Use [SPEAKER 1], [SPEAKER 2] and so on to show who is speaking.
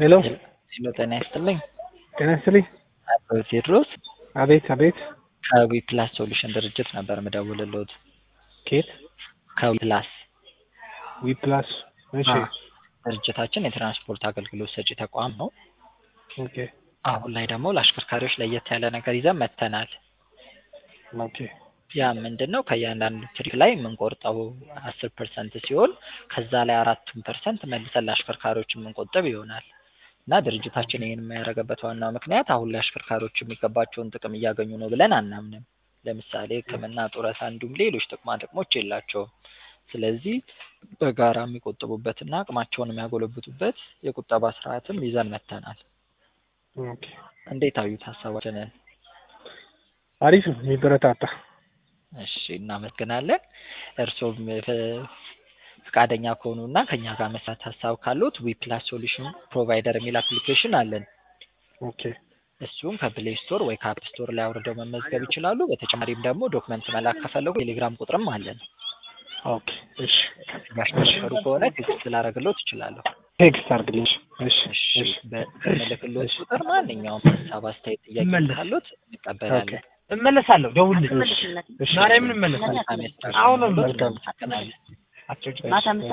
[SPEAKER 1] ሄሎ
[SPEAKER 2] ሄሎ ጤና ይስጥልኝ።
[SPEAKER 1] ጤና ይስጥልኝ።
[SPEAKER 2] አቶ ቴዎድሮስ
[SPEAKER 1] አቤት አቤት።
[SPEAKER 2] ከዊ ፕላስ ሶሉሽን ድርጅት ነበር የምደውልልዎት።
[SPEAKER 1] ኬት
[SPEAKER 2] ከዊ ፕላስ
[SPEAKER 1] ዊ ፕላስ። እሺ
[SPEAKER 2] አዎ። ድርጅታችን የትራንስፖርት አገልግሎት ሰጪ ተቋም ነው።
[SPEAKER 1] ኦኬ
[SPEAKER 2] አሁን ላይ ደግሞ ለአሽከርካሪዎች ለየት ያለ ነገር ይዘን መጥተናል።
[SPEAKER 1] ኦኬ
[SPEAKER 2] ያ ምንድን ነው? ከእያንዳንዱ ትሪፕ ላይ የምንቆርጠው አስር ፐርሰንት ሲሆን ከዛ ላይ አራቱን ፐርሰንት መልሰን ለአሽከርካሪዎች የምንቆጥብ ይሆናል እና ድርጅታችን ይህን የሚያደርግበት ዋናው ምክንያት አሁን ላይ አሽከርካሪዎች የሚገባቸውን ጥቅም እያገኙ ነው ብለን አናምንም። ለምሳሌ ሕክምና፣ ጡረታ እንዲሁም ሌሎች ጥቅማ ጥቅሞች የላቸውም። ስለዚህ በጋራ የሚቆጥቡበትና አቅማቸውን የሚያጎለብቱበት የቁጠባ ስርዓትም ይዘን መጥተናል።
[SPEAKER 1] ኦኬ
[SPEAKER 2] እንዴት አዩት ሀሳባችንን?
[SPEAKER 1] አሪፍ ነው የሚበረታታ።
[SPEAKER 2] እሺ እናመሰግናለን። እርስዎም ፍ- ፈቃደኛ ከሆኑና ከኛ ጋር መስራት ሀሳብ ካሉት ዊ ፕላስ ሶሉሽን ፕሮቫይደር የሚል አፕሊኬሽን አለን።
[SPEAKER 1] ኦኬ
[SPEAKER 2] እሱም ከፕሌይ ስቶር ወይ ከአፕ ስቶር ላይ አውርደው መመዝገብ ይችላሉ። በተጨማሪም ደግሞ ዶክመንት መላክ ከፈለጉ ቴሌግራም ቁጥርም አለን።
[SPEAKER 1] ኦኬ እሺ
[SPEAKER 2] ያሽከረከሩ ከሆነ ቴክስት ላደርግልዎት እችላለሁ።
[SPEAKER 1] ቴክስት አድርግልኝ። እሺ
[SPEAKER 2] እሺ
[SPEAKER 1] እሺ
[SPEAKER 2] በምልክልዎት ቁጥር ማንኛውም ሀሳብ፣ አስተያየት፣ ጥያቄ
[SPEAKER 3] መለስ።
[SPEAKER 2] ካሉት እንቀበላለን።
[SPEAKER 3] እመለሳለሁ። ደውልልኝ።
[SPEAKER 1] እሺ
[SPEAKER 3] ማርያምን እመለሳለሁ።
[SPEAKER 2] መልካም የስራ
[SPEAKER 3] አሁንም
[SPEAKER 2] ዘመን
[SPEAKER 1] መልካም።
[SPEAKER 2] እናመሰግናለን።
[SPEAKER 3] አትጨጭ
[SPEAKER 1] እሺ